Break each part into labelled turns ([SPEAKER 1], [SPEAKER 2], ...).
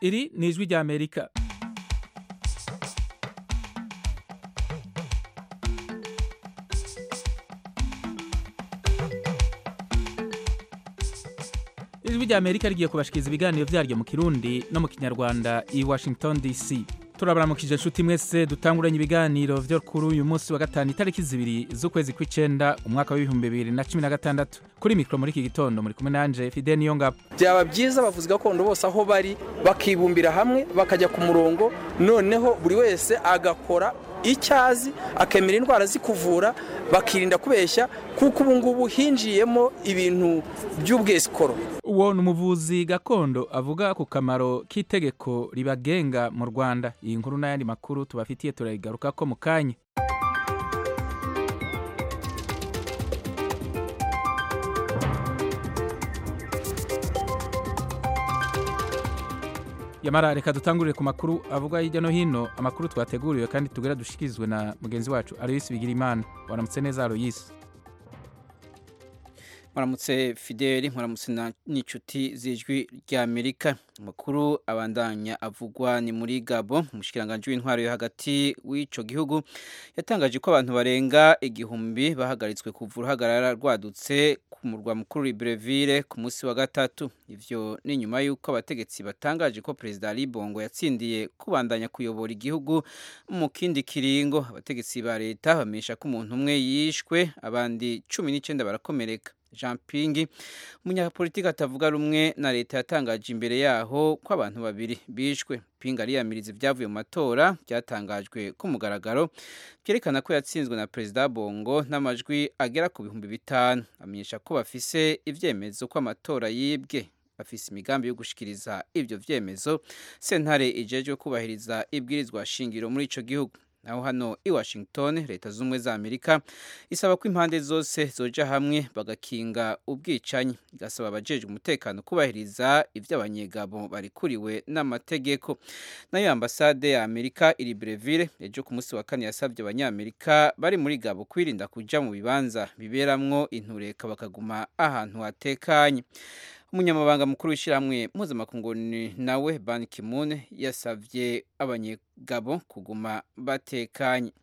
[SPEAKER 1] iri ni ijwi ry'amerika ijwi ry'amerika rigiye kubashikiriza ibiganiro vyaryo mu kirundi no mu kinyarwanda i washington dc turabaramukije nshuti mwese dutanguranye ibiganiro vyo kuri uyu munsi wa gatanu itariki zibiri z'ukwezi kw'icenda umwaka w'ibihumbi bibiri na cumi na gatandatu kuri mikoro muri iki gitondo muri kumwe nanje fide niyo ngabo
[SPEAKER 2] byaba byiza abavuzi gakondo bose aho bari bakibumbira hamwe bakajya ku murongo noneho buri wese agakora icyo azi akemera indwara zikuvura bakirinda kubeshya kuko ubu ngubu hinjiyemo ibintu by'ubwesikoro
[SPEAKER 1] uwo ni umuvuzi gakondo avuga ku kamaro k'itegeko ribagenga mu rwanda iyi nkuru n'ayandi makuru tubafitiye turayigaruka ko mu kanya yamara reka dutangurire ku makuru avuga hirya no hino amakuru twateguriwe kandi tugera dushikirizwe na mugenzi wacu aloyisi bigirimana waramutse neza aloyisi
[SPEAKER 3] muramutse fideli muramutse n'inshuti z'ijwi ry'amerika amakuru abandanya avugwa ni muri gabo umushikiranganji w'intwaro yo hagati w'ico gihugu yatangaje ko abantu barenga igihumbi bahagaritswe kuva uruhagarara rwadutse ku murwa mukuru Libreville ku munsi wa gatatu ivyo ni nyuma y'uko abategetsi batangaje ko perezida Ali Bongo yatsindiye kubandanya kuyobora igihugu mu kindi kiringo abategetsi ba leta bamenyesha ko umuntu umwe yishwe abandi cumi n'icenda barakomereka jean pingi umunyapolitiki atavuga rumwe na leta yatangaje imbere yaho ko abantu babiri bishwe pinga ariyamiriza ibyavuye mu matora byatangajwe ku mugaragaro byerekana ko yatsinzwe na perezida bongo n'amajwi agera ku bihumbi bitanu amenyesha ko bafise ibyemezo ko amatora yibwe bafise imigambi yo gushikiriza ibyo vyemezo sentare ijejwe kubahiriza ibwirizwa shingiro muri ico gihugu naho hano i washington leta z'ubumwe za amerika isaba ko impande zose zoja hamwe bagakinga ubwicanyi igasaba abajejwe umutekano kubahiriza ibyo abanyegabo barikuriwe n'amategeko nayo ambasade ya amerika iri breville ejo ku munsi wa kane yasabye abanyamerika bari muri gabo kwirinda kuja mu bibanza biberamwo intureka bakaguma ahantu hatekanye umunyamabanga mukuru w'ishyirahamwe mpuzamakungu nawe ban kimun yasabye abanyegabo kuguma batekanye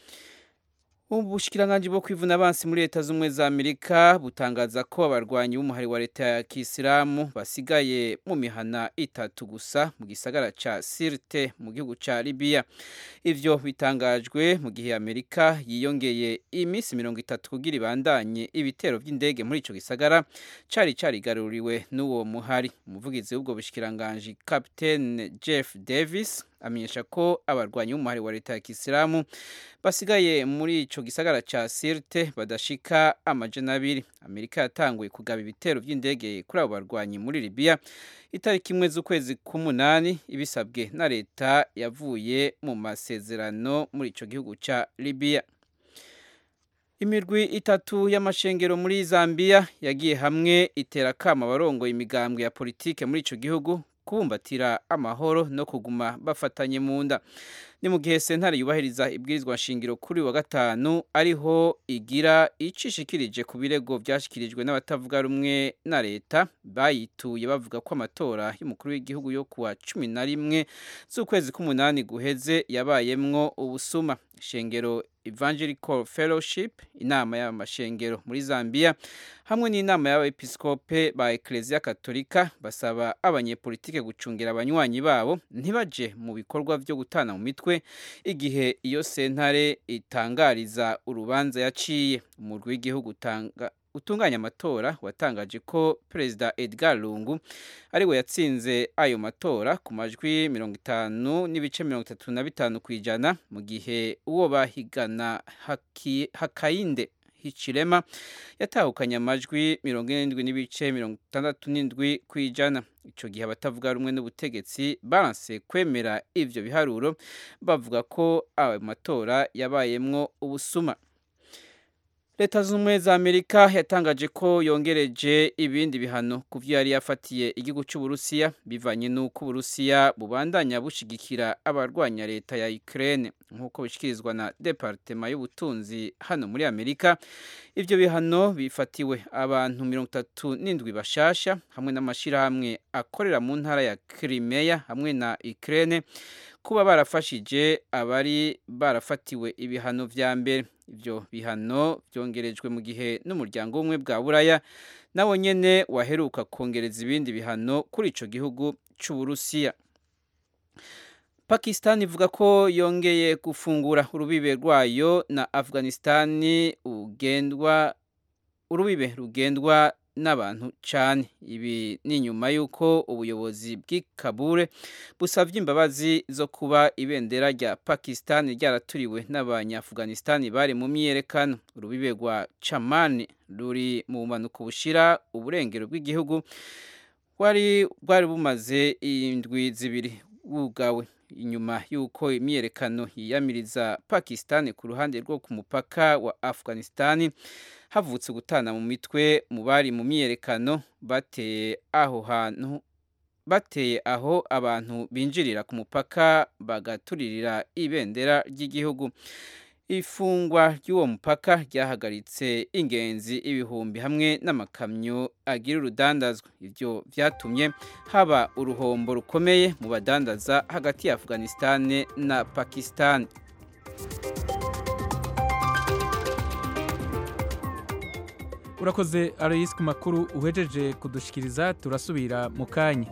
[SPEAKER 3] ubushikiranganji bwo kwivuna abansi muri leta z'ubumwe za amerika butangaza ko abarwanyi b'umuhari wa leta ya kisilamu basigaye mu mihana itatu gusa mu gisagara ca sirte mu gihugu ca libiya ivyo bitangajwe mu gihe amerika yiyongeye iminsi mirongo itatu kugira ibandanye ibitero vy'indege muri ico gisagara cari carigaruriwe n'uwo muhari umuvugizi w'ubwo bushikiranganji capitaine jeff davis amenyesha ko abarwanyi b'umuhari wa leta ya kisilamu basigaye muri ico gisagara ca Sirte badashika amajana abiri Amerika yatanguye kugaba ibitero vy'indege kuri abo barwanyi muri Libya itariki imwe z'ukwezi k'umunani ibisabwe na leta yavuye mu masezerano muri ico gihugu ca Libya imirwi itatu y'amashengero muri Zambia yagiye hamwe itera kama abarongoye imigambwe ya politike muri ico gihugu kubumbatira amahoro no kuguma bafatanye mu nda ni mu gihe sentare yubahiriza ibwirizwa nshingiro kuri wa gatanu ariho igira icishikirije ku birego byashyikirijwe n'abatavuga rumwe na leta bayituye bavuga ko amatora y'umukuru w'igihugu yo kuwa cumi na rimwe z'ukwezi k'umunani guheze yabayemwo ubusuma ishengero evangelical fellowship inama y'amashengero muri zambia hamwe n'inama y'abepiskope ba eklezia katolika basaba abanyepolitike gucungira abanywanyi babo ntibaje mu bikorwa byo gutana mu mitwe igihe iyo sentare itangariza urubanza yaciye umurwi w'igihugu utanga utunganya amatora watangaje ko perezida Edgar Lungu ari we yatsinze ayo matora ku majwi mirongo itanu n'ibice mirongo itatu na bitanu ku ijana mu gihe uwo bahigana haki, Hakayinde Hichilema yatahukanye amajwi mirongo irindwi n'ibice mirongo itandatu n'indwi ku ijana icyo gihe abatavuga rumwe n'ubutegetsi baranse kwemera ivyo biharuro bavuga ko ayo matora yabayemwo ubusuma leta z'ubumwe za amerika yatangaje ko yongereje ibindi bihano ku byo yari yafatiye igihugu cy'uburusiya bivanye n'uko uburusiya bubandanya bushigikira abarwanya leta ya ukraine nk'uko bishyikirizwa na departema y'ubutunzi hano muri amerika ibyo bihano bifatiwe abantu mirongo itatu n'indwi bashasha hamwe n'amashyirahamwe akorera mu ntara ya crimea hamwe na ukraine kuba barafashije abari barafatiwe ibihano vya mbere ibyo bihano byongerejwe mu gihe n'umuryango w'ubumwe bwa buraya nawo nyene waheruka kongereza ibindi bihano kuri ico gihugu c'uburusiya pakistan ivuga ko yongeye gufungura urubibe rwayo na afghanistani ugendwa urubibe rugendwa n'abantu cyane ibi ni nyuma y'uko ubuyobozi bw'i kabure busabye imbabazi zo kuba ibendera rya pakistan ryaraturiwe n'abanyafuganisitani bari mu myiyerekano urubibe rwa camani ruri mu bumanuko bushira uburengero bw'igihugu rwari rwari bumaze indwi zibiri bwugawe inyuma y'uko imyiyerekano yiyamiriza pakistan ku ruhande rwo ku mupaka wa afghanistan havutse gutana mu mitwe mu bari mu myiyerekano bateye aho hantu bateye aho abantu binjirira ku mupaka bagaturirira ibendera ry'igihugu ifungwa ry'uwo mupaka ryahagaritse ingenzi ibihumbi hamwe n'amakamyo agira urudandazwa ibyo byatumye haba uruhombo rukomeye mu badandaza hagati ya afghanistan na pakistan
[SPEAKER 1] urakoze aroyisi ku makuru uhejeje kudushikiriza turasubira mu kanya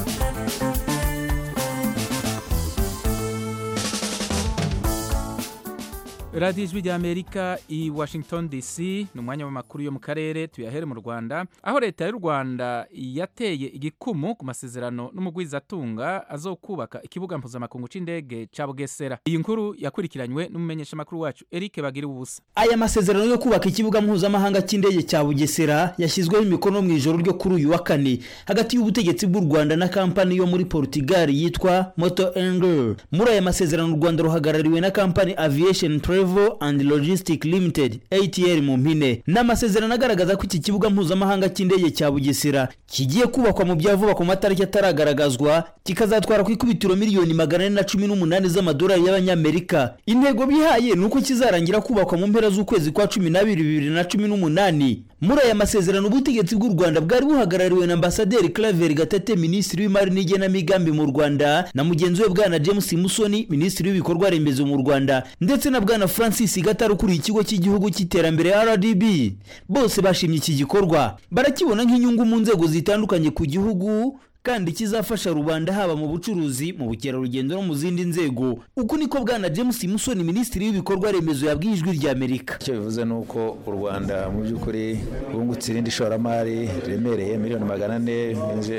[SPEAKER 1] radiyo ijwi rya amerika i washington dc ni umwanya w'amakuru yo mu karere tuyahere mu rwanda aho leta y'u rwanda yateye igikumu ku masezerano n'umugwizatunga azokubaka ikibuga mpuzamakungu c'indege ca bugesera iyi nkuru yakurikiranywe n'umumenyeshamakuru wacu eric bagira ubusa
[SPEAKER 4] aya masezerano yo kubaka ikibuga mpuzamahanga cy'indege cya bugesera yashyizweho imikono mu ijoro ryo kuri uyu wa kane hagati y'ubutegetsi bw'u rwanda na kampani yo muri portugal yitwa moto engel muri aya masezerano u rwanda ruhagarariwe na kampani aviation travel and logistic limited atr mu mpine ni amasezerano agaragaza ko iki kibuga mpuzamahanga cy'indege cya bugesera kigiye kubakwa mu bya vuba ku matariki ataragaragazwa kikazatwara ku ikubitiro miliyoni magana ane na cumi n'umunani z'amadolari y'abanyamerika intego bihaye ni uko kizarangira kubakwa mu mpera z'ukwezi kwa cumi n'abiri bibiri na cumi n'umunani muri aya masezerano ubutegetsi bw'u rwanda bwari buhagarariwe na ambasaderi claver gatete minisitiri w'imari n'igenamigambi mu rwanda na mugenzi we bwana james musoni minisitiri w'ibikorwa remezo mu rwanda ndetse na bwana francis gatari ukuriye ikigo cy'igihugu cy'iterambere rdb bose bashimye iki gikorwa barakibona nk'inyungu mu nzego zitandukanye ku gihugu kandi kizafasha rubanda haba mu bucuruzi mu bukerarugendo no mu zindi nzego uku niko bwana james musoni minisitiri w'ibikorwa remezo yabwiye ijwi rya amerika
[SPEAKER 5] icyo bivuze ni uko u rwanda mu by'ukuri rwungutse irindi shoramari riremereye miliyoni magana ane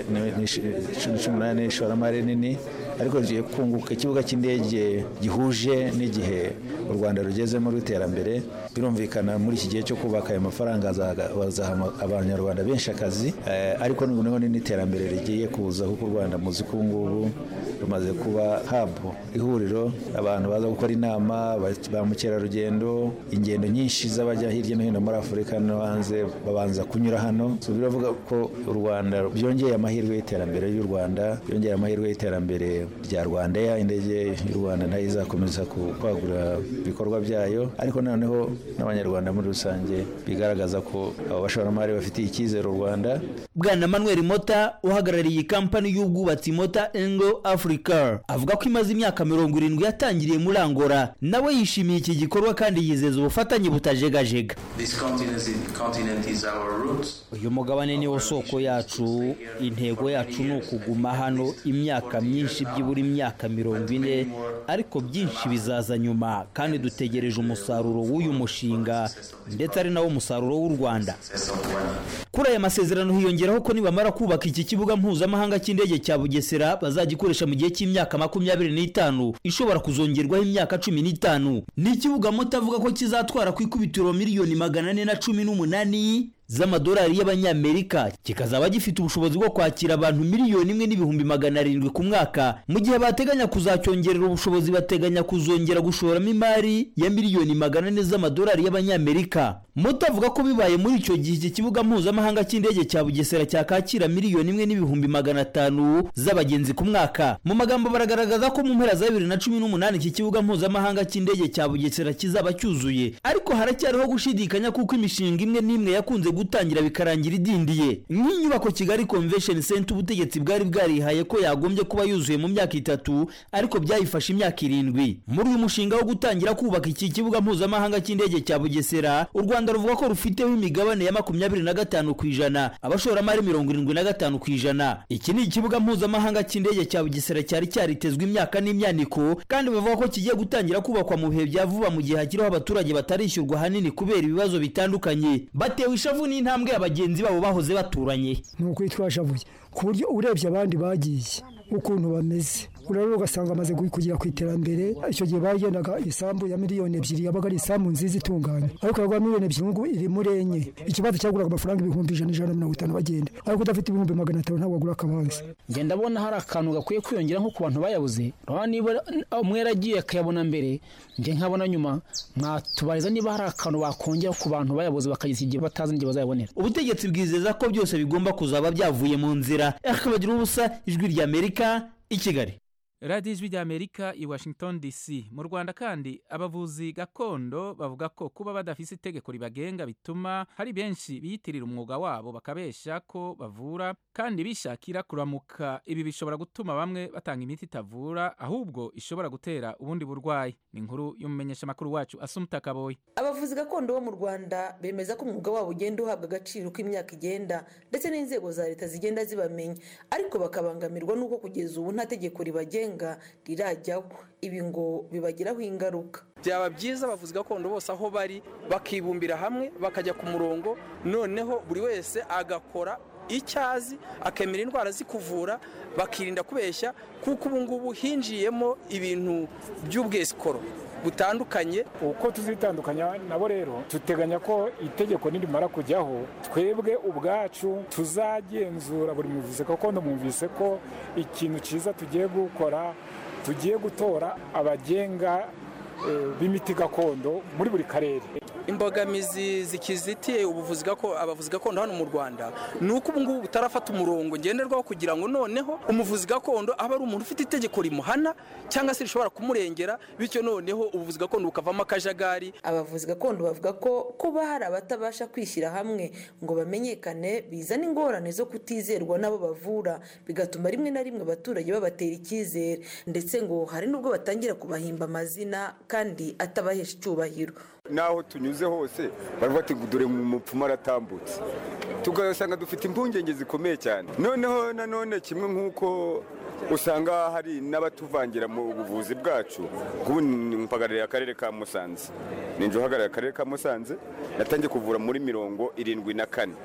[SPEAKER 5] cumi n'umunani ishoramari nini ariko rigiye kunguka ikibuga cy'indege gihuje n'igihe u rwanda rugezemo rw'iterambere birumvikana muri iki gihe cyo kubaka ayo mafaranga azaha abanyarwanda benshi akazi ariko noneho n'iterambere rigiye kuza kuko u rwanda muzi ko ubu ngubu rumaze kuba habu ihuriro abantu baza gukora inama ba mukerarugendo ingendo nyinshi z'abajya hirya no hino muri afurika no hanze babanza kunyura hano biravuga ko u rwanda byongeye amahirwe y'iterambere y'u rwanda byongeye amahirwe y'iterambere rya rwanda ya indege y'u rwanda nayo izakomeza kwagura ibikorwa byayo ariko noneho n'abanyarwanda muri rusange bigaragaza ko abo bashoramari bafitiye icyizere u rwanda
[SPEAKER 4] bwana manuel mota uhagarariye iyi kampani y'ubwubatsi mota engo africa avuga ko imaze imyaka mirongo irindwi yatangiriye muri angora nawe yishimiye iki gikorwa kandi yizeza ubufatanye butajegajega uyu mugabane niwo soko yacu intego yacu ni ukuguma hano imyaka myinshi byibura imyaka mirongo ine ariko byinshi bizaza nyuma kandi dutegereje umusaruro w'uyu mushinga ndetse ari nawo musaruro w'u rwanda kuri aya masezerano hiyongeraho ko nibamara kubaka iki kibuga mpuzamahanga cy'indege cya bugesera bazagikoresha mu gihe cy'imyaka makumyabiri n'itanu ishobora kuzongerwaho imyaka cumi n'itanu ni ikibuga moto avuga ko kizatwara ku ikubitiro miliyoni magana ane na cumi n'umunani z'amadolari y'abanyamerika kikazaba gifite ubushobozi bwo kwakira abantu miliyoni imwe n'ibihumbi magana arindwi ku mwaka mu gihe bateganya kuzacyongerera ubushobozi bateganya kuzongera gushoramo imari ya miliyoni magana ane z'amadolari y'abanyamerika moto avuga ko bibaye muri icyo gihe iki kibuga mpuzamahanga cy'indege cya bugesera cyakakira miliyoni imwe n'ibihumbi magana atanu z'abagenzi ku mwaka mu magambo baragaragaza ko mu mpera za bibiri na cumi n'umunani iki kibuga mpuzamahanga cy'indege cya bugesera kizaba cyuzuye ariko haracyariho gushidikanya kuko imishinga imwe n'imwe yakunze gutangira bikarangira idindiye nk'inyubako kigali convention center ubutegetsi bwari bwarihaye ko yagombye kuba yuzuye mu myaka itatu ariko byayifashe imyaka irindwi muri uyu mushinga wo gutangira kubaka iki kibuga mpuzamahanga cy'indege cya bugesera u rwanda ruvuga ko rufiteho imigabane ya makumyabiri na gatanu ku ijana abashoramari mirongo irindwi na gatanu ku ijana iki ni ikibuga mpuzamahanga cy'indege cya bugesera cyari cyaritezwe imyaka n'imyaniko kandi bavuga ko kigiye gutangira kubakwa mu bihe bya vuba mu gihe hakiriho abaturage batarishyurwa ahanini kubera ibibazo bitandukanye batewe ishavu n'intambwe abagenzi babo bahoze baturanye
[SPEAKER 6] ni ukuri twashavuye ku buryo urebye abandi bagiye ukuntu bameze urabona ugasanga amaze kugera ku iterambere icyo gihe bagendaga isambu ya miliyoni ebyiri yabaga ari isambu nziza itunganye ariko yagura miliyoni ebyiri ngubu iri muri enye ikibazo cyaguraga amafaranga ibihumbi ijana ijana na mirongo itanu bagenda ariko udafite ibihumbi magana atanu ntabwo wagura akabanza
[SPEAKER 7] njye ndabona hari akantu gakwiye kwiyongera nko ku bantu bayabuze urabona niba umwe yaragiye akayabona mbere njye nkabona nyuma mwatubariza niba hari akantu bakongera ku bantu bayabuze bakageza igihe batazi n'igihe bazayabonera
[SPEAKER 4] ubutegetsi bwizeza ko byose bigomba kuzaba byavuye mu nzira akabagira ubusa ijwi ry'amerika i kigali
[SPEAKER 1] radiyo ijwi ry'amerika i washington dc mu rwanda kandi abavuzi gakondo bavuga ko kuba badafise itegeko ribagenga bituma hari benshi biyitirira umwuga wabo bakabesha ko bavura kandi bishakira kuramuka ibi bishobora gutuma bamwe batanga imiti itavura ahubwo ishobora gutera ubundi burwayi ni inkuru y'umumenyeshamakuru wacu asumuta kaboyi
[SPEAKER 8] abavuzi gakondo bo mu rwanda bemeza ko umwuga wabo ugenda uhabwa agaciro uko imyaka igenda ndetse n'inzego za leta zigenda zibamenya ariko bakabangamirwa n'uko kugeza ubu nta tegeko ribagenga rirajyaho ibi ngo bibagiraho ingaruka
[SPEAKER 2] byaba byiza abavuzi gakondo bose aho bari bakibumbira hamwe bakajya ku murongo noneho buri wese agakora icyo azi akemera indwara zikuvura bakirinda kubeshya kuko ubu ngubu hinjiyemo ibintu by'ubwesikoro butandukanye
[SPEAKER 9] uko tuzitandukanya nabo rero duteganya ko itegeko nirimara kujyaho twebwe ubwacu tuzagenzura buri muvuzi gakondo mwumvise ko ikintu cyiza tugiye gukora tugiye gutora abagenga b'imiti gakondo muri buri karere
[SPEAKER 2] imbogamizi zikizitiye ubuvuzi gakondo abavuzi gakondo hano mu rwanda ni uko ubu ngubu butarafata umurongo ngenderwaho kugira ngo noneho umuvuzi gakondo abe ari umuntu ufite itegeko rimuhana cyangwa se rishobora kumurengera bityo noneho ubuvuzi gakondo bukavamo akajagari
[SPEAKER 8] abavuzi gakondo bavuga ko kuba hari abatabasha kwishyira hamwe ngo bamenyekane bizana ingorane zo kutizerwa n'abo bavura bigatuma rimwe na rimwe abaturage babatera icyizere ndetse ngo hari n'ubwo batangira kubahimba amazina kandi atabahesha icyubahiro
[SPEAKER 10] n'aho tunyuze hose baravuga ati dore mu mupfumu aratambutse tugasanga dufite impungenge zikomeye cyane noneho nanone kimwe nk'uko usanga hari n'abatuvangira mu buvuzi bwacu nk'ubu mpagarariye akarere ka musanze ninjye uhagarariye akarere ka musanze natangiye kuvura muri mirongo irindwi na kane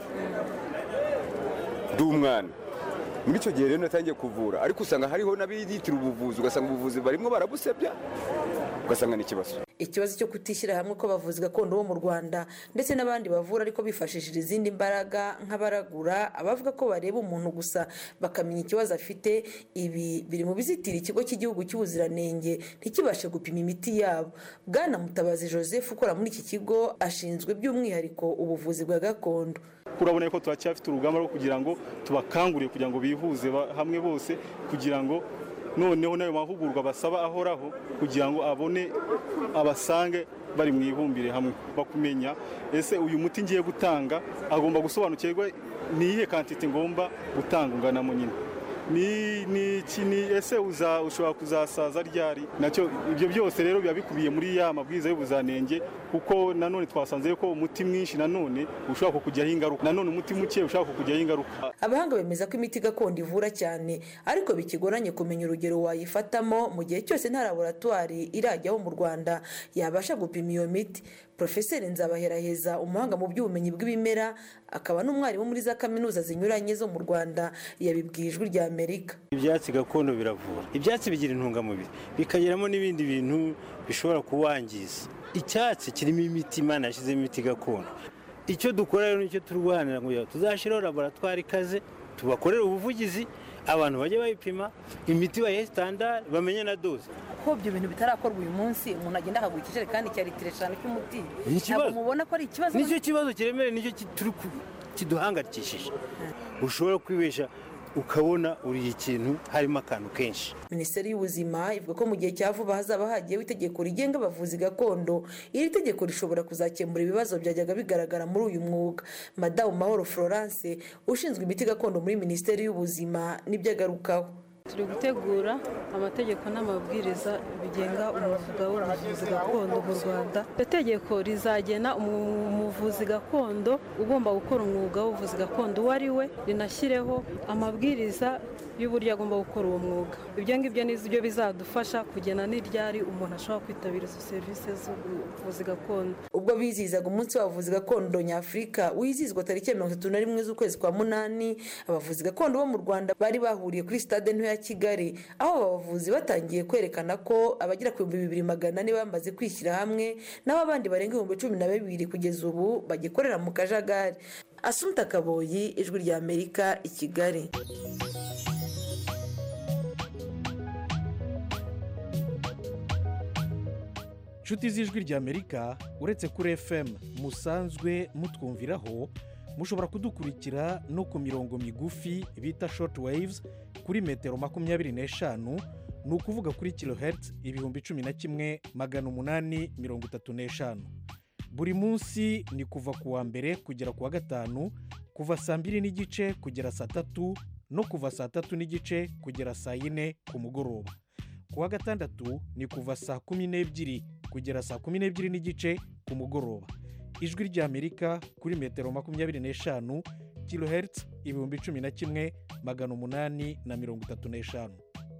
[SPEAKER 10] ndi umwana muri icyo gihe rero natangiye kuvura ariko usanga hariho n'abiyitira ubuvuzi ugasanga ubuvuzi barimo barabusebya ugasanga ni ikibazo
[SPEAKER 8] ikibazo cyo kutishyira hamwe kw'abavuzi gakondo bo mu rwanda ndetse n'abandi bavura ariko bifashishije izindi mbaraga nk'abaragura abavuga ko bareba umuntu gusa bakamenya ikibazo afite ibi biri mu bizitira ikigo cy'igihugu cy'ubuziranenge ntikibashe gupima imiti yabo bwana mutabazi joseph ukora muri iki kigo ashinzwe by'umwihariko ubuvuzi bwa gakondo
[SPEAKER 11] urabona ko turacyafite urugamba rwo kugira ngo tubakangurire kugira ngo bihuze hamwe bose kugira ngo noneho n'ayo mahugurwa basaba ahoraho kugira ngo abone abasange bari mu ibumbire hamwe bakumenya ese uyu muti ngiye gutanga agomba gusobanukirwa niyihe kantite ngomba gutanga unganamo nyine ni ni ni ese ushobora kuzasaza ryari nacyo ibyo byose rero biba bikubiye muri ya mabwiriza y'ubuzanenge kuko nanone twasanze ko umuti mwinshi nanone ushobora kukujyaho ingaruka nanone umuti muke ushobora kukujyaho ingaruka
[SPEAKER 8] abahanga bemeza ko imiti gakondo ivura cyane ariko bikigoranye kumenya urugero wayifatamo mu gihe cyose nta laboratwari irajyaho mu rwanda yabasha gupima iyo miti porofeseri nzabaheraheza umuhanga mu by'ubumenyi bw'ibimera akaba n'umwarimu muri za kaminuza zinyuranye zo mu rwanda yabibwiye ijwi rya amerika
[SPEAKER 12] ibyatsi gakondo biravura ibyatsi bigira intungamubiri bikageramo n'ibindi bintu bishobora kuwangiza icyatsi kirimo imiti imana yashyizemo imiti gakondo icyo dukora rero nicyo turwanira ngo tuzashyiraho laboratwari ikaze tubakorere ubuvugizi abantu bajye bayipima imiti bayihe sitandari bamenye na doze
[SPEAKER 13] ko ibyo bintu bitarakorwa uyu munsi umuntu agenda akagura ikijerekani cya litiro eshanu cy'umuti
[SPEAKER 12] Ni ikibazo.
[SPEAKER 13] ntabwo mubona ko ari ikibazo
[SPEAKER 12] nicyo kibazo kiremereye nicyo ki- turi ku- kiduhangayikishije ushobora kwibesha ukabona uriye ikintu harimo akantu kenshi
[SPEAKER 8] minisiteri y'ubuzima ivuga ko mu gihe cya vuba hazaba hagiyeho itegeko rigenga abavuzi gakondo iri tegeko rishobora kuzakemura ibibazo byajyaga bigaragara muri uyu mwuga madamu mahoro florence ushinzwe imiti gakondo muri minisiteri y'ubuzima nibyo agarukaho
[SPEAKER 14] turi gutegura amategeko n'amabwiriza bigenga umwuga w'ubuvuzi gakondo mu rwanda iryo tegeko rizagena umu- umuvuzi gakondo ugomba gukora umwuga w'ubuvuzi gakondo uwo ari we rinashyireho amabwiriza y'uburyo agomba gukora uwo mwuga ibyo ngibyo ni byo bizadufasha kugena n'iryari umuntu ashobora kwitabira izo serivisi z'ubuvuzi gakondo
[SPEAKER 8] ubwo bizihizaga umunsi w'abavuzi gakondo nyafurika wizihizwa tariki ya mirongo itatu na rimwe z'ukwezi kwa munani abavuzi gakondo bo mu rwanda bari bahuriye kuri sitade nto ya kigali aho aba bavuzi batangiye kwerekana ko abagera ku bihumbi bibiri magana ane bamaze kwishyira hamwe naho abandi barenga ibihumbi cumi na bibiri kugeza ubu bagikorera mu kajagari asumta kaboyi ijwi rya amerika i kigali
[SPEAKER 15] inshuti z'ijwi ry'amerika uretse kuri fm musanzwe mutwumviraho mushobora kudukurikira no ku mirongo migufi bita short waves kuri metero makumyabiri n'eshanu ni ukuvuga kuri kilohertz ibihumbi cumi na kimwe magana umunani mirongo itatu n'eshanu buri munsi ni kuva ku wa mbere kugera ku wa gatanu kuva saa mbiri n'igice kugera saa tatu no kuva saa tatu n'igice kugera saa yine ku mugoroba ku wa gatandatu ni kuva saa kumi n'ebyiri kugera saa kumi n'ebyiri n'igice ku mugoroba ijwi ry'amerika kuri metero makumyabiri n'eshanu kilohertz ibihumbi cumi na kimwe magana umunani na mirongo itatu n'eshanu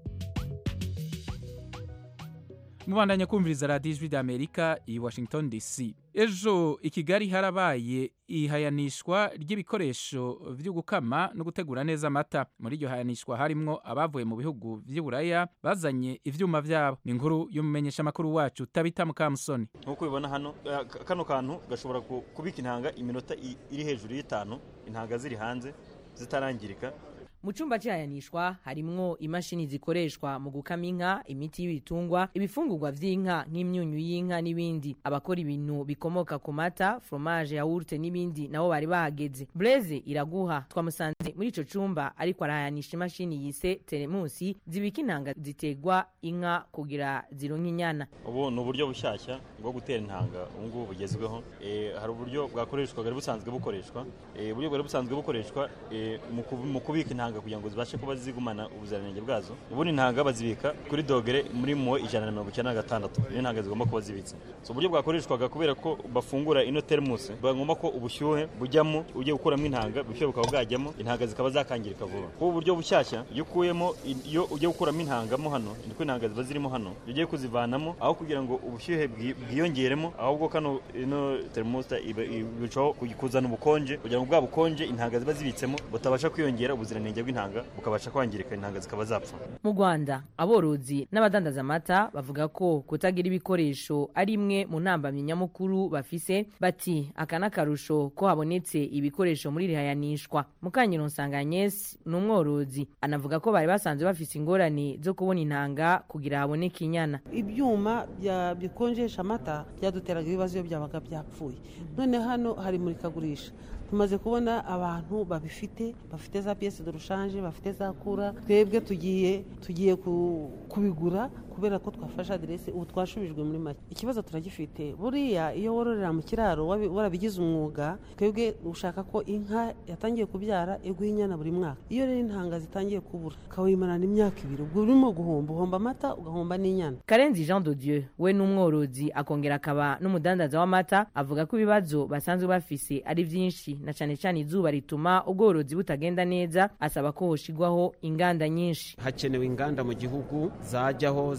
[SPEAKER 1] mubandanya kumviriza radiyo ijwi ry'amerika i washington dc ejo i kigali harabaye ihayanishwa ry'ibikoresho byo gukama no gutegura neza amata muri iryo hayanishwa harimwo abavuye mu bihugu by'uburaya bazanye ivyuma vyabo ni inkuru y'umumenyeshamakuru wacu tabita mukamusoni
[SPEAKER 16] nk'uko ubibona hano eh, ka- kano kantu gashobora ku- kubika intanga iminota i- iri hejuru y'itanu intanga ziri hanze zitarangirika
[SPEAKER 17] mu cyumba cy'ihayanishwa harimwo imashini zikoreshwa mu gukama inka imiti y'ibitungwa ibifungurwa by'inka nk'imyunyu y'inka n'ibindi abakora ibintu bikomoka ku mata foromaje yawurute n'ibindi nabo bari bahageze bureze iraguha twamusanze muri icyo cyumba ariko arahayanisha imashini yise teremusi zibika intanga zitegwa inka kugira zironke inyana
[SPEAKER 16] ubu ni uburyo bushyashya bwo gutera intanga ubu ngubu bugezweho Eh, hari uburyo bwakoreshwa bwari busanzwe bukoreshwa Eh, uburyo bwari busanzwe bukoreshwa eh, mu kubi- mu kubika intanga kugira ngo zibashe kuba zigumana ubuziranenge bwazo ubundi intanga bazibika kuri dogere muri mo ijana na mirongo icyenda na gatandatu niyo ntanga zigomba kuba zibitse So, uburyo bwakoreshwaga kubera ko bafungura ino teremusi bagomba ko ubushyuhe bujyamo ugiye gukuramo intanga ubushyuhe bukaba bwajyamo intanga zikaba zakangirika vuba kuba uburyo bushyashya iyo ukuyemo iyo ugiye gukuramo intangamo hano niko intanga ziba zirimo hano iyo ugiye kuzivanamo aho kugira ngo ubushyuhe bwi- bwiyongeremo ahubwo kano ino teremusi birushaho kuzana ubukonje kugira ngo bwa bukonje intanga ziba zibitsemo butabasha kwiyongera ubuziranenge bw'intanga bukabasha kwangirika intanga zikaba zapfa
[SPEAKER 17] mu rwanda aborozi n'abadandaza amata bavuga ko kutagira ibikoresho ari imwe mu ntambamyi nyamukuru bafise bati aka n'akarusho ko habonetse ibikoresho muri iri hayanishwa mukanyiro nsanganyesi ni umworozi anavuga ko bari basanzwe bafise ingorane zo kubona intanga kugira haboneke inyana
[SPEAKER 18] ibyuma bya- bikonjesha amata byaduteraga ibibazo iyo byabaga byapfuye none hano hari imurikagurisha tumaze kubona abantu babifite bafite za piyesi de rushanje bafite za kura twebwe tugiye tugiye ku- kubigura kubera ko twafashe aderesi ubu twashubijwe muri make ikibazo turagifite buriya iyo wororera mu kiraro wabi- warabigize umwuga twebwe ushaka ko inka yatangiye kubyara iguha inyana buri mwaka iyo rero intanga zitangiye kubura ukawimarana imyaka ibiri ubwo urimo guhomba uhomba amata ugahomba n'inyana
[SPEAKER 17] karenzi jean de dieu we ni umworozi akongera akaba n'umudandaza w'amata avuga ko ibibazo basanzwe bafise ari byinshi na cyane cyane izuba rituma ubworozi butagenda neza asaba ko hoshigwaho inganda nyinshi
[SPEAKER 19] hakenewe inganda mu gihugu zajyaho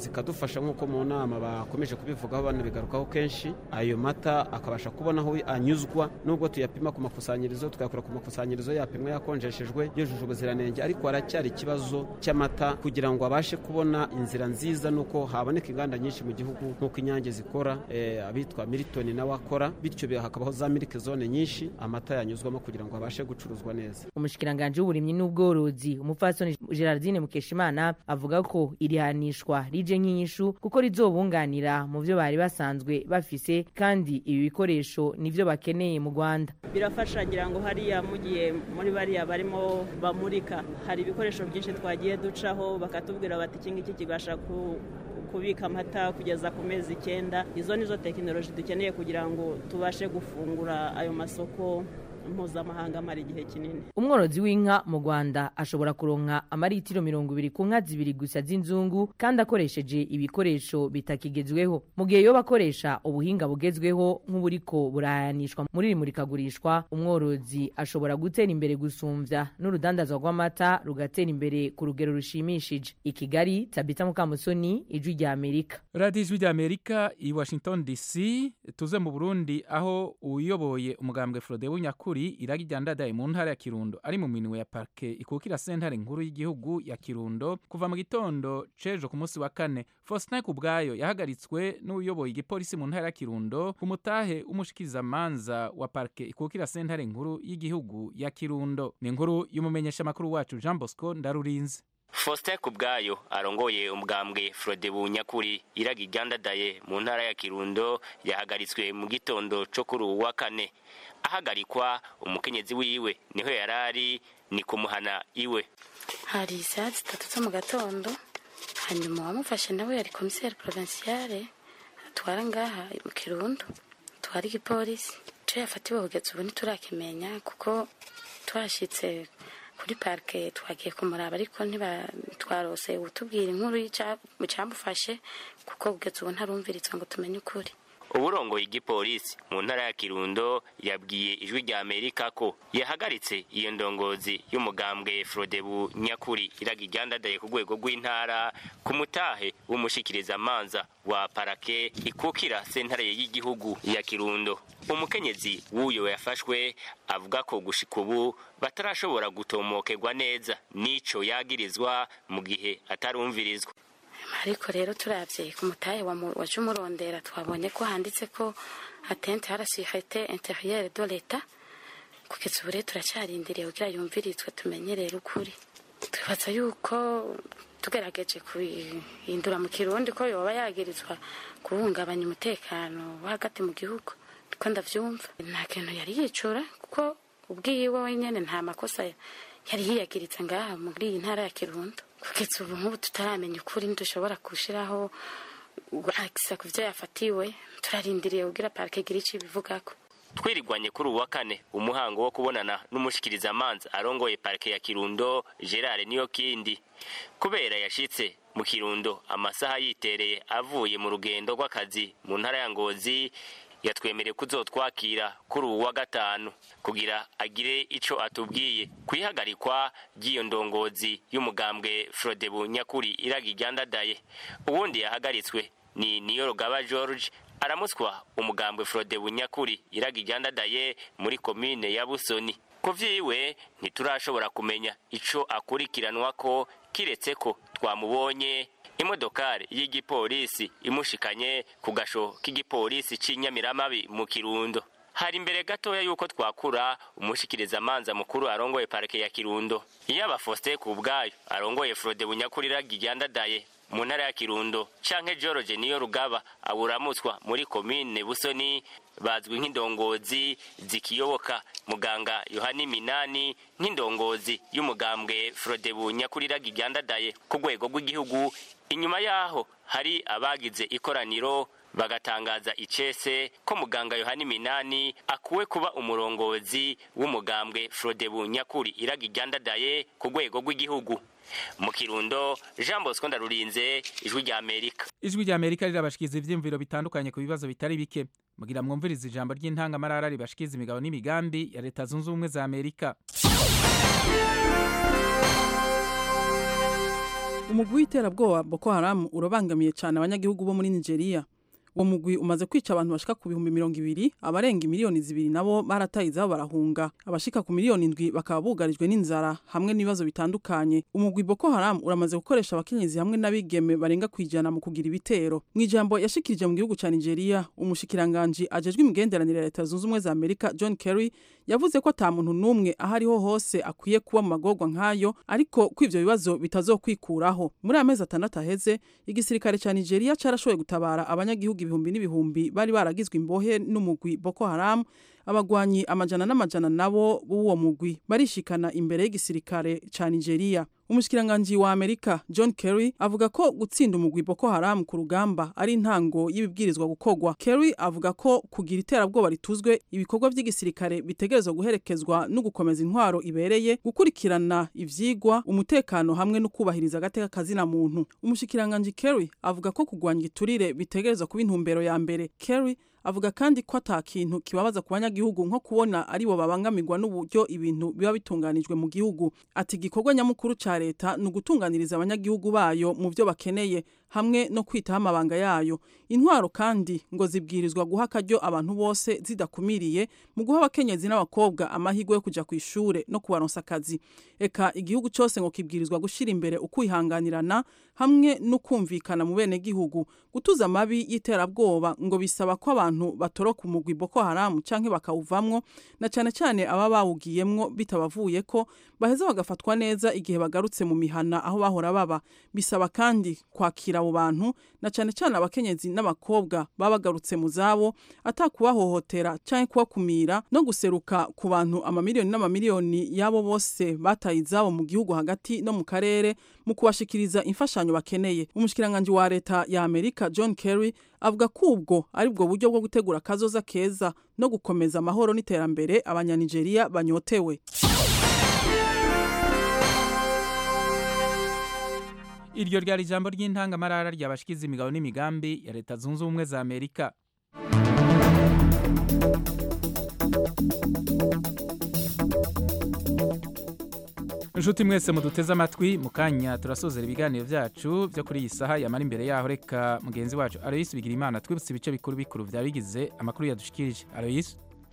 [SPEAKER 19] zikadufasha nk'uko mu nama bakomeje kubivugaho banabigarukaho kenshi ayo mata akabasha kubona aho anyuzwa nubwo tuyapima ku makusanyirizo tukayakura ku makusanyirizo yapimwa yakonjeshejwe yujuje ubuziranenge ariko haracyari ikibazo cy'amata kugira ngo abashe kubona inzira nziza nuko haboneka inganda nyinshi mu gihugu nk'uko inyange zikora eh, abitwa militoni nawe akora bityo hakabaho za miliki zone nyinshi amata yanyuzwamo kugira ngo abashe gucuruzwa neza
[SPEAKER 17] umushikiranganji w'uburimyi n'ubworozi umupfasoni gerardine mukeshimana avuga ko iri hanishwa rije nk'inyishu kuko rizobunganira mu byo bari basanzwe bafise kandi ibi bikoresho nivyo bakeneye mu rwanda
[SPEAKER 20] birafasha ngira ngo hariya mugiye muri bariya barimo bamurika hari ibikoresho byinshi twagiye ducaho bakatubwira bati iki ngiki kibasha ku kubika amata kugeza ku mezi icyenda izo nizo tekinoloji dukeneye kugira ngo tubashe gufungura ayo masoko mpuzamahanga amara igihe kinini
[SPEAKER 17] umworozi w'inka mu rwanda ashobora kuronka amaritiro mirongo ibiri ku nka zibiri gusa z'inzungu kandi akoresheje ibikoresho bitakigezweho mu gihe yoba akoresha ubuhinga bugezweho nk'uburiko burahanishwa muri iri murikagurishwa umworozi ashobora gutera imbere gusumbya n'urudandazwa rw'amata rugatera imbere ku rugero rushimishije i kigali tabita mukamusoni ijwi rya amerika
[SPEAKER 1] radiyo ijwi rya amerika i washington dc tuze mu burundi aho uyoboye umugambwe frode w'unyakuri iragi ryandadaye mu ntara ya kirundo ari mu minwe ya parke ikukira sentare nkuru y'igihugu ya kirundo kuva mu gitondo cejo ku munsi wa kane faustin kubwayo yahagaritswe n'uyoboye igipolisi mu ntara ya kirundo ku mutahe w'umushikirizamanza wa parke ikukira sentare nkuru y'igihugu ya kirundo ni inkuru y'umumenyeshamakuru wacu jean bosco ndarurinze
[SPEAKER 21] faustin kubwayo arongoye umugambwe frode bunyakuri iraga iryandadaye mu ntara ya kirundo yahagaritswe mu gitondo co kuri uwu wa kane ahagarikwa umukenyezi wiwe niho yari ari ni kumuhana iwe
[SPEAKER 22] hari isaha zitatu zo mu gatondo hanyuma uwamufashe nawe yari komiseri provinciale atwara ngaha mu kirundo twara igipolisi icyo yafatiwe kugeza ubu ntiturakimenya kuko twashyitse kuri parike twagiye kumuraba ariko ntitwarose utubwira inkuru cyamufashe kuko kugeza ubu ntarumviritse ngo tumenye ukuri
[SPEAKER 21] uburongoye igipolisi mu ntara ya kirundo yabwiye ijwi rya amerika ko yahagaritse iyo ndongozi y'umugambwe frodebu nyakuri iraga iryandadaye ku rwego rw'intara ku mutahe w'umushikirizamanza wa parake ikukira sentare y'igihugu ya kirundo umukenyezi w'uyo yafashwe avuga ko gushika ubu batarashobora gutomokerwa neza n'ico yagirizwa mu gihe atarumvirizwa
[SPEAKER 22] ariko rero turabye ku mutahe waje umurondera twabonye ko handitse ko atente harasihete interiyere do leta kugeza ubu rero turacyarindiriye kugira yumvirizwe tumenyerere ukuri twibaza yuko tugerageje kubihindura mu kirundi ko yoba yagirizwa guhungabanya umutekano wo hagati mu gihugu ko ndabyumva nta kintu yari yicura kuko ubwiwe wenyine nta makosa yari yiyagiritse ngaha muri iyi ntara ya kirundo kugeza ubu nk'ubu tutaramenya ukuri ntidushobora gushyiraho akisa ku byo yafatiwe turarindiriye kubwira parike igira icyo ibivugako
[SPEAKER 21] twirigwanye kuri uwa kane umuhango wo kubonana n'umushikirizamanza arongoye parike ya kirundo gerard niyo kindi kubera yashitse mu kirundo amasaha yitereye avuye mu rugendo rw'akazi mu ntara ya ngozi yatwemereye kuzotwakira kuri uwu wa gatanu kugira agire ico atubwiye kwihagarikwa ry'iyo ndongozi y'umugambwe frodebu nyakuri iraga iryandadaye uwundi yahagaritswe ni niyorogaba george aramutswa umugambwe frodebu nyakuri iraga iryandadaye muri komine ya busoni ku vyiwe ntiturashobora kumenya ico akurikiranwa ko kiretse ko twamubonye imodokari y'igipolisi imushikanye ku gasho k'igipolisi c'inyamiramabi mu kirundo hari imbere gatoya yuko twakura umushikirizamanza mukuru arongoye parike ya kirundo yaba faustin ku bwayo arongoye frode bunyakurira ryandadaye mu ntara ya kirundo canke george niyo rugaba aburamutswa muri komine busoni bazwi nk'indongozi zikiyoboka muganga yohani minani nk'indongozi y'umugambwe frodebu nyakuriraga iryandadaye ku rwego rw'igihugu inyuma yaho hari abagize ikoraniro bagatangaza icese ko muganga yohani minani akuwe kuba umurongozi w'umugambwe frodebu nyakuri iraga iryandadaye ku rwego rw'igihugu mu kirundo jean bosco ndarurinze ijwi rya amerika
[SPEAKER 1] ijwi rya amerika rirabashikiza ivyiyumviro bitandukanye ku bibazo bitari bike mugira mwumviriza ijambo ry'intangamarara ribashikiza imigabo n'imigambi ya leta zunze ubumwe za amerika
[SPEAKER 3] umugwi w'iterabwoba boko haramu urabangamiye cyane abanyagihugu bo muri nigeria uwo mugwi umaze kwica abantu bashika ku bihumbi mirongo ibiri abarenga miliyoni zibiri nabo barataye izabo barahunga abashika ku miliyoni indwi bakaba bugarijwe n'inzara hamwe n'ibibazo bitandukanye umugwi boko haramu uramaze gukoresha abakenyezi hamwe n'abigeme barenga kwijana mu kugira ibitero mu ijambo yashikirije mu gihugu ca nigeria umushikiranganji ajejwe imigenderanire ya leta zunze ubumwe za amerika john kerry yavuze ko ata muntu n'umwe aho ariho hose akwiye kuba mu magorwa nk'ayo ariko ko ivyo bibazo bitazokwikuraho muri amezi atandatu aheze igisirikare ca nigeria carashoboye gutabara abanyagihugu ibihumbi n'ibihumbi bari baragizwe imbohe n'umugwi boko haramu abagwanyi amajana n'amajana nabo b'uwo mugwi barishikana imbere y'igisirikare ca nigeria umushikiranganji wa amerika john kerry avuga ko gutsinda umugwi boko haramu ku rugamba ari intango y'ibibwirizwa gukorwa kerry avuga ko kugira iterabwoba rituzwe ibikorwa by'igisirikare bitegerezwa guherekezwa no gukomeza intwaro ibereye gukurikirana ivyigwa umutekano hamwe no kubahiriza agateka kazina muntu umushikiranganji kerry avuga ko kugwanya igiturire bitegerezwa kuba intumbero ya mbere kerry avuga kandi ko ata kintu kibabaza ku banyagihugu nko kubona aribo babangamirwa n'uburyo ibintu biba bitunganijwe mu gihugu ati igikorwa nyamukuru ca leta ni ugutunganiriza abanyagihugu bayo mu byo bakeneye hamwe no kwitaho amabanga yayo intwaro kandi ngo zibwirizwa guha akaryo abantu bose zidakumiriye mu guha abakenyezi n'abakobwa amahirwe yo kuja ku ishure no kubaronsa akazi eka igihugu cyose ngo kibwirizwa gushira imbere ukwihanganirana hamwe no kumvikana mu bene gihugu gutuza amabi y'iterabwoba ngo bisaba ko abantu batoroka umugwi Boko Haram canke bakawuvamwo na cane cane aba bawugiyemwo bitabavuye ko baheza bagafatwa neza igihe bagarutse mu mihana aho bahora baba bisaba kandi kwakira abo bantu na cane cane abakenyezi n'abakobwa baba bagarutse mu zabo atakubahohotera canke kubakumira no guseruka ku bantu amamiliyoni n'amamiliyoni y'abo bose bataye izabo mu gihugu hagati no mu karere mu kubashikiriza imfashanyo bakeneye umushikiranganji wa leta ya Amerika John Kerry avuga ko ubwo ari bwo buryo bwo gutegura akazoza keza no gukomeza amahoro n'iterambere abanyanigeriya banyotewe
[SPEAKER 1] iryo ryari ijambo ry'intangamarara ryabashikiza imigabo n'imigambi ya leta zunze ubumwe za amerika inshuti mwese muduteze amatwi mu kanya turasozera ibiganiro byacu byo kuri iyi saha yamara imbere yaho reka mugenzi wacu aroyisi bigira imana twibutse ibice bikuru bikuru byari bigize amakuru yadushikirije aroyisi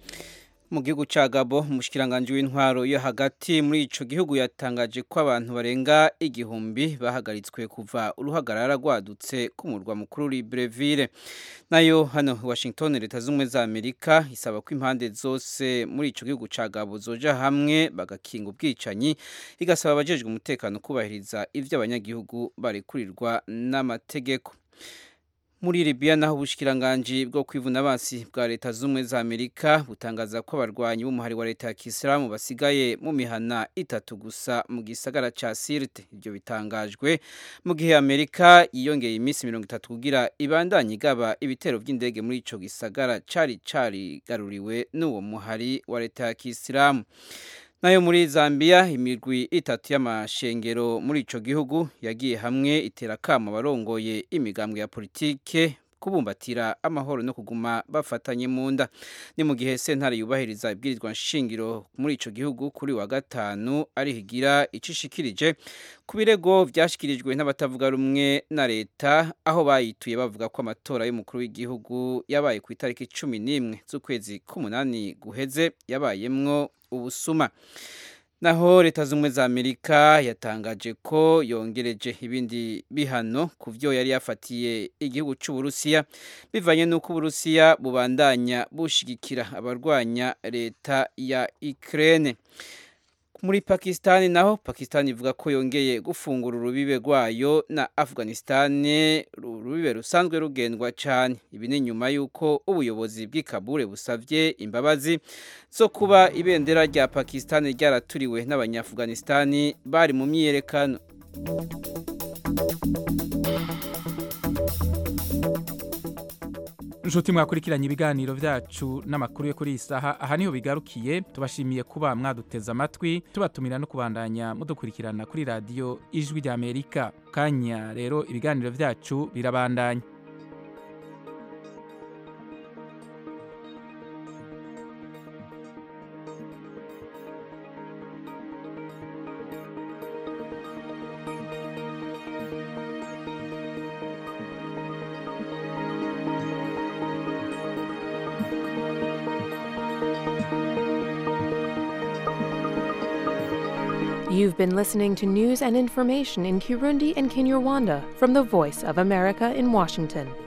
[SPEAKER 5] mu gihugu cya gabo umushikiranganji w'intwaro yo hagati muri ico gihugu yatangaje ko abantu barenga igihumbi bahagaritswe kuva uruhagarara rwadutse ku murwa mukuru Libreville nayo hano Washington leta z'ubumwe za Amerika isaba ko impande zose muri ico gihugu cya gabo zoja hamwe bagakinga ubwicanyi igasaba abajejwe umutekano kubahiriza ivyo abanyagihugu barekurirwa n'amategeko muri Libya naho ubushikiranganje bwo kwivuna basi bwa leta z'umwe za Amerika butangaza ko abarwanyi b'umuhari wa leta ya Kisilamu basigaye mu mihana itatu gusa mu gisagara ca Sirte ibyo bitangajwe mu gihe Amerika yiyongeye iminsi 30 kugira ibandanye igaba ibitero by'indege muri ico gisagara cari cari garuriwe n'uwo muhari wa leta ya Kisilamu nayo muri Zambia imirwi itatu y'amashengero muri ico gihugu yagiye hamwe itera kama barongoye imigambwe ya politike kubumbatira amahoro no kuguma bafatanye mu nda ni mu gihe sentare yubahiriza ibwirizwa nshingiro muri ico gihugu kuri wa gatanu ari higira icishikirije ku birego vyashikirijwe n'abatavuga rumwe na leta aho bayituye bavuga ko amatora y'umukuru w'igihugu yabaye ku itariki cumi n'imwe z'ukwezi k'umunani guheze yabayemwo ubusuma naho leta z'ubumwe za amerika yatangaje ko yongereje ibindi bihano ku byo yari yafatiye igihugu cy'uburusiya bivanye n'uko uburusiya bubandanya bushigikira abarwanya leta ya ukraine muri pakisitani naho pakisitani ivuga ko yongeye gufungura urubibe rwayo na afganisitani urubibe rusanzwe rugendwa cyane ibi ni nyuma y'uko ubuyobozi bw'ikabure busabye imbabazi zo kuba ibendera rya pakisitani ryaraturiwe n'abanyaafganisitani bari mu myiyerekano
[SPEAKER 1] inshuti mwakurikiranye ibiganiro byacu n'amakuru yo kuri iyi saha aha niho bigarukiye tubashimiye kuba mwaduteze amatwi tubatumira no kubandanya mudukurikirana kuri radiyo ijwi ry'amerika kanya rero ibiganiro byacu birabandanya
[SPEAKER 6] You've been listening to news and information in Kirundi and Kinyarwanda from the Voice of America in Washington.